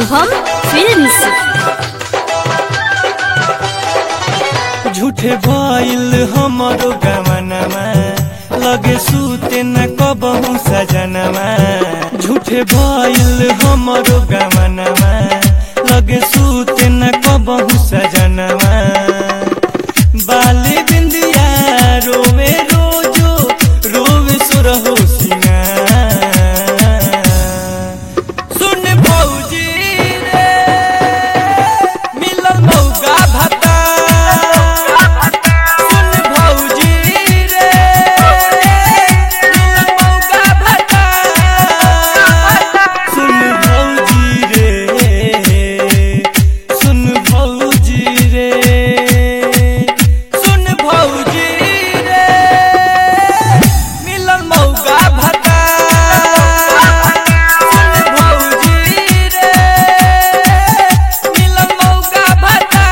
Shubham films झूठे भइल हमरो गमनमा लगे सुते न कबहू सजनमा झूठे भइल हमरो गमनमा लगे सुते न कबहू सजनमा बाली बिंदिया रोवे रोजो रोवे सुरहो सिंगार सुन भौजी रे मिलल मौका भत्ता सुन भौजी रे मिलल मौका भत्ता सुन भौजी रे सुन भौजी रे सुन भौजी रे मिलल मौका भत्ता सुन भौजी रे मिलल मौका भत्ता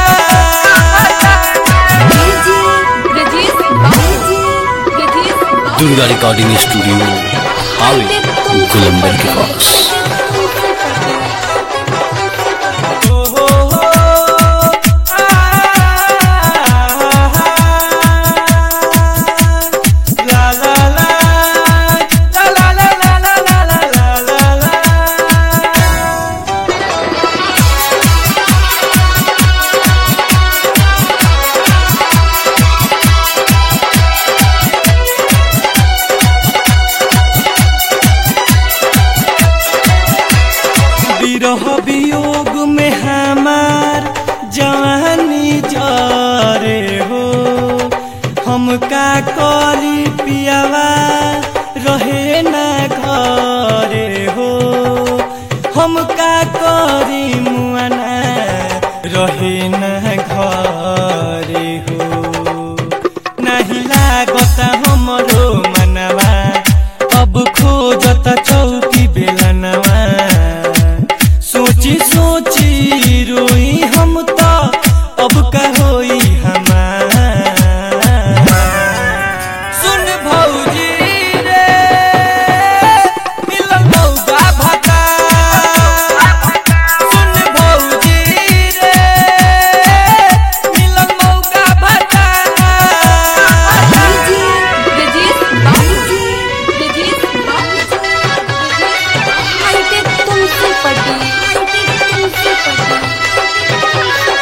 दुर्गा रिकॉर्डिंग स्टूडियो हावे गुलंबर के पास ओ हो हो ला ला ला ला ला ला ला ला ला ला ला विरह वियोग में हमार जवानी जरे हो हम का करी पियावा रहे ना घरे हो हम का करी मुआना रहे ना घरे हो नाही लागत हमरो मनवा अब खोजत चौकी बेलनवा सोची सोची रोई हम तो अब का होई हमार सुन भौजी रे मिलल मौका भत्ता सुन भौजी रे मिलल मौका भत्ता तुमसे पटी तुमसे पटी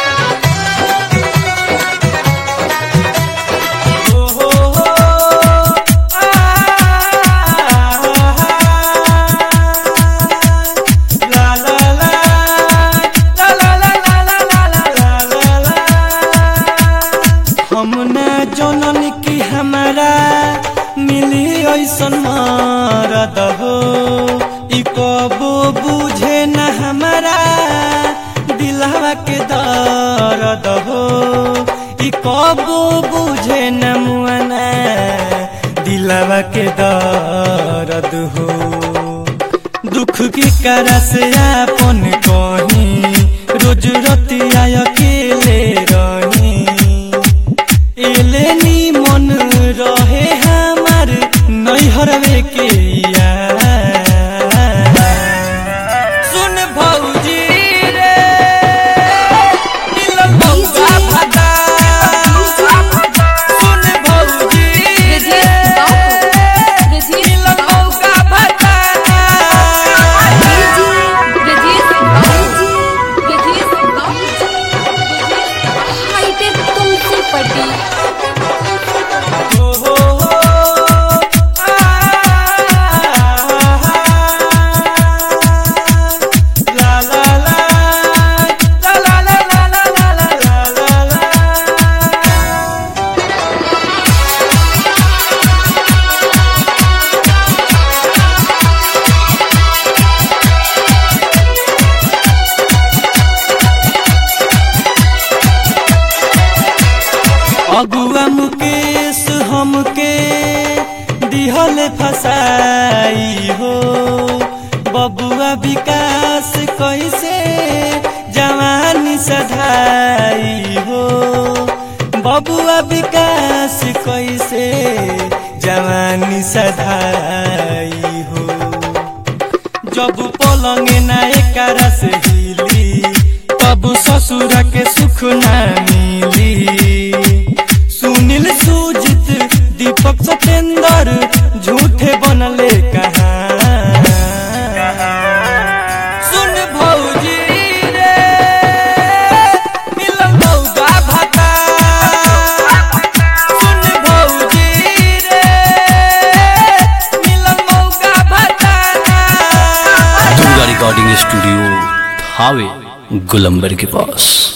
ओ हो हो ला ला ला ला ला ला ला ला ला ला ला हम ना जनन की हमारा मिली ऐसन मरद हो ई कबो बुझे न हमारा दिलवा के दर्द हो ई कबो बुझे न मुआना दिलवा के दर्द हो दुख की करा से आपन कही रोज रतिया अकेले रही एले नी मन रहे हमार नैहरवे के यार सुन भौजी रे मिलल मौका भत्ता सुन भौजी रे मिलल मौका भत्ता तुमसे पटी ओ हो हो ला ला ला ला ला ला ला ला ला ला ला अगुआ मुकेश हमके दिहल फसाई हो बबुआ विकास कैसे जवानी सधाई हो बबुआ विकास कैसे जवानी सधाई हो जब पलंग ना एकरा से ससुर के सुख न मिली सुनील सुजित दीपक सतेंद्र झूठे बनले कहाँ सुन भौजी रे मिलल मौगा भाता सुन भौजी रे मिलल मौगा भाता दुर्गा रिकॉर्डिंग स्टूडियो हावे गुलंबर के पास